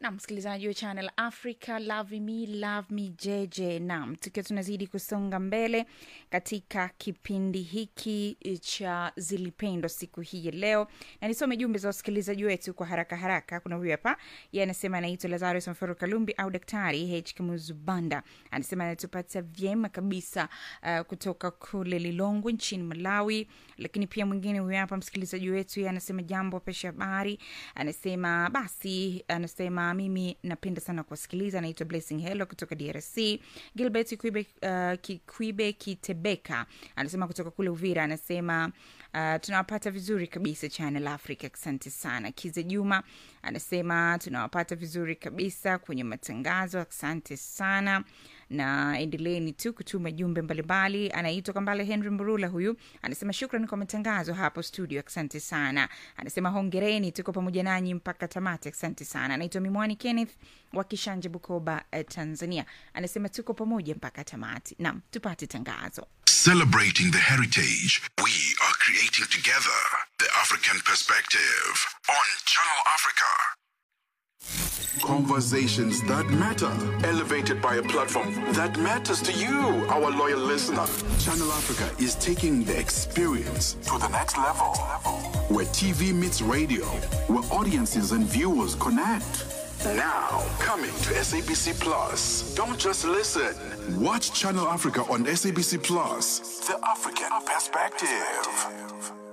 na msikilizaji wa channel africa love me love me jj nam tukiwa tunazidi kusonga mbele katika kipindi hiki cha zilipendwa siku hii ya leo na nisome jumbe za wasikilizaji wetu kwa haraka haraka kuna huyu hapa ye anasema anaitwa lazarus mfero kalumbi au daktari h kamuzubanda anasema anatupata vyema kabisa uh, kutoka kule lilongwe nchini malawi lakini pia mwingine huyu hapa msikilizaji wetu ye anasema jambo pesha habari anasema basi anasema mimi napenda sana kuwasikiliza anaitwa blessing hello kutoka drc gilbert kwibe, uh, kikwibe kitebeka anasema kutoka kule uvira anasema uh, tunawapata vizuri kabisa channel africa asante sana kize juma anasema tunawapata vizuri kabisa kwenye matangazo asante sana na endeleeni tu kutuma jumbe mbalimbali anaitwa kambale henry mburula huyu anasema shukran kwa matangazo hapo studio asante sana anasema hongereni tuko pamoja nanyi mpaka tamati asante sana anaitwa mimwani kenneth wa kishanje bukoba eh, tanzania anasema tuko pamoja mpaka tamati nam tupate tangazo Celebrating the heritage we are creating together. The African perspective on Channel Africa. Conversations that matter, elevated by a platform that matters to you, our loyal listener. Channel Africa is taking the experience to the next level. Where TV meets radio, where audiences and viewers connect. Now, coming to SABC Plus. Don't just listen. Watch Channel Africa on SABC Plus. The African perspective.